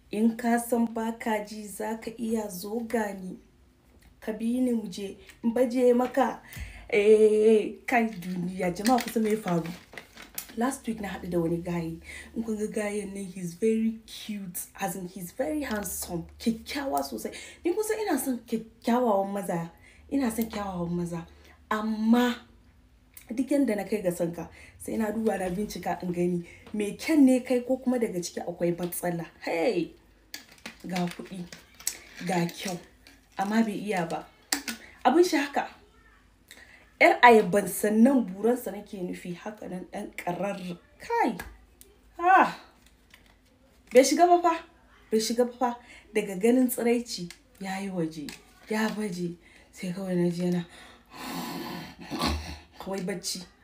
in ka san baka ji za ka iya zo gani ka bi ni mu je in baje maka eh kai duniya jama'a kusa me faru last week na haɗu da wani gaye in kun ga gayen nan he's very cute as in he's very handsome kyakkyawa sosai ni kusa ina son kyakkyawawan maza ina son kyawawan maza amma duk yanda na kai ga sanka sai na duba na bincika in gani me kyan ne kai ko kuma daga ciki akwai matsala hey ga kuɗi ga kyau amma bai iya ba abin shi haka yar ayaban sannan buransa nake nufi haka nan ɗan ƙarar kai ah bai shiga ba fa bai shiga ba fa daga ganin tsiraici ya yi waje ya baje sai kawai na je na kawai bacci